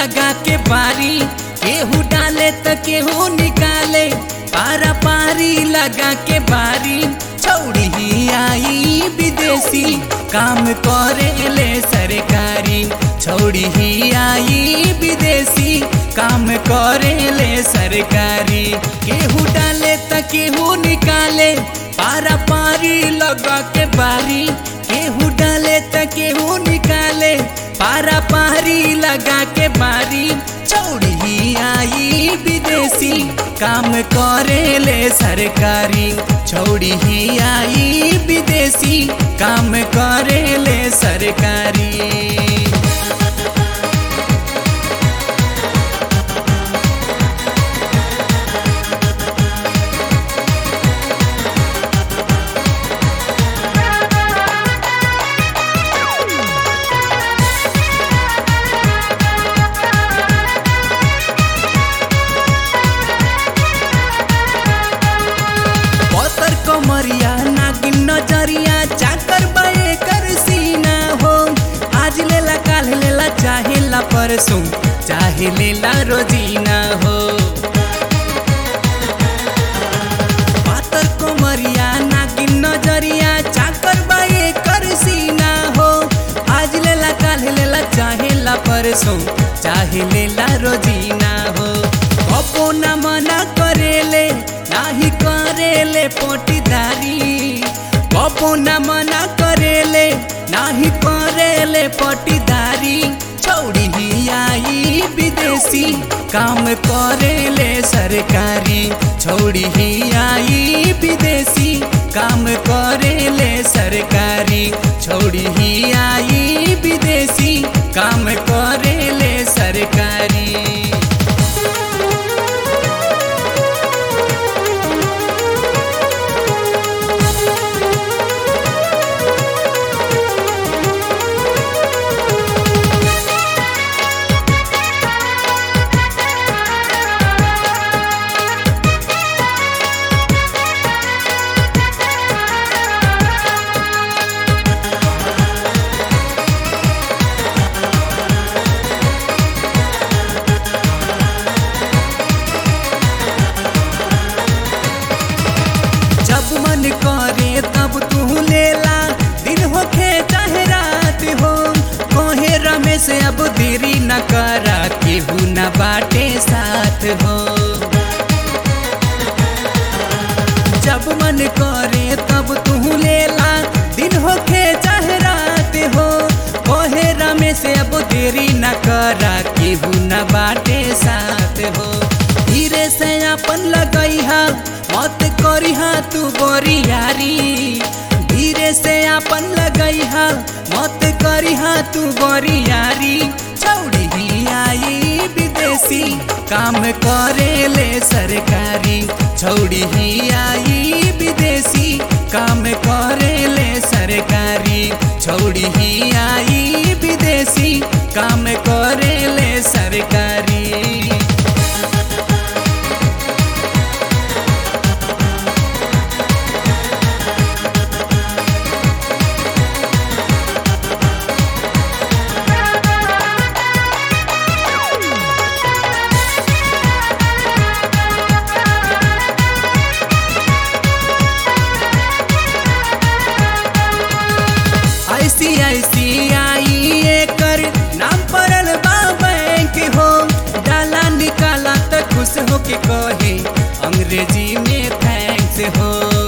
लगा के बारी केहू डाले त केहू निकाले पारा पारी लगा के बारी छौड़ी ही आई विदेशी काम करे ले सरकारी छौड़ी ही आई विदेशी काम करे ले सरकारी केहू डाले त केहू निकाले पारा पारी लगा के बारी केहू डाले त केहू निकाले पारा पारी लगा के बारी छौड़ी ही आई विदेशी काम करे ले सरकारी छौड़ी ही आई विदेशी काम करे ले सरकारी पतर कमरिया नागिन नजरिया चाकर बाए कर सीना हो आज लेला काल लेला चाहे ला परसों चाहे लेला रोजीना हो पातर कमरिया नागिन नजरिया चाकर बाए कर सीना हो आज लेला काल लेला चाहे ला परसों चाहे लेला रोजीना हो कपो न मना करेले नाही करेले पटीदारी कपो न मना करेले नाही करेले पटीदारी छौड़ी ही आई विदेशी काम करेले सरकारी छौड़ी ही आई विदेशी काम करेले सरकारी छौड़ी ही आई विदेशी काम करेले सरकारी जब मन करे तब तू लेला दिन होखे चाहे रात हो कहे रमेश अब देरी न करा केहू न बाटे साथ हो जब मन करे तब तू लेला दिन होखे चाहे रात हो कहे रमेश अब देरी न करा केहू न बाटे साथ हो धीरे से अपन लगई हा मत करी हा तू बोरियारी धीरे से अपन लगई हा मत करी हा तू बोरियारी छौड़ी ही आई विदेशी काम करे ले सरकारी छौड़ी ही आई विदेशी काम करे ले सरकारी छौड़ी ही आई विदेशी काम करे ले सरकारी आईसीआईसीआई एकर नाम पड़ल बा बैंक हो डाला निकाला त खुश हो के कहे अंग्रेजी में थैंक्स हो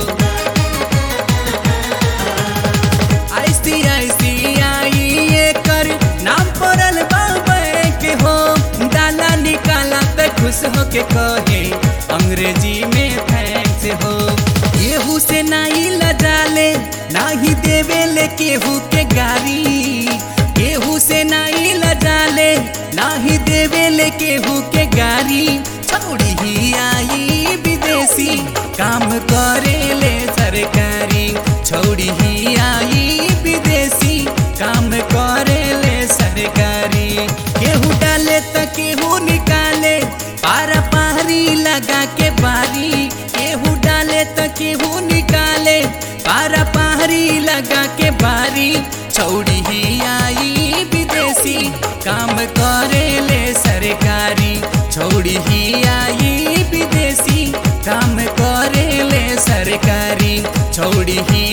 आईसीआईसीआई एकर नाम पड़ल बा बैंक हो डाला निकाला त खुश हो के कहे अंग्रेजी में थैंक्स हो केहू से नाही लजाले नाही देवे ले केहू के गारी केहू से नाही लजाले नाही देवे ले केहू के गारी छौड़ी ही आई विदेशी काम करे ले सरकारी छौड़ी ही आई विदेशी काम करे ले सरकारी केहू डाले त केहू निकाले पारा पारी लगा के बारी केहू डाले त केहू निकाले पारा पारी लगा के बारी छौड़ी ही आई विदेशी काम करे ले सर सरकारी छोड़ी ही आई विदेशी काम करे ले सरकारी छोड़ी ही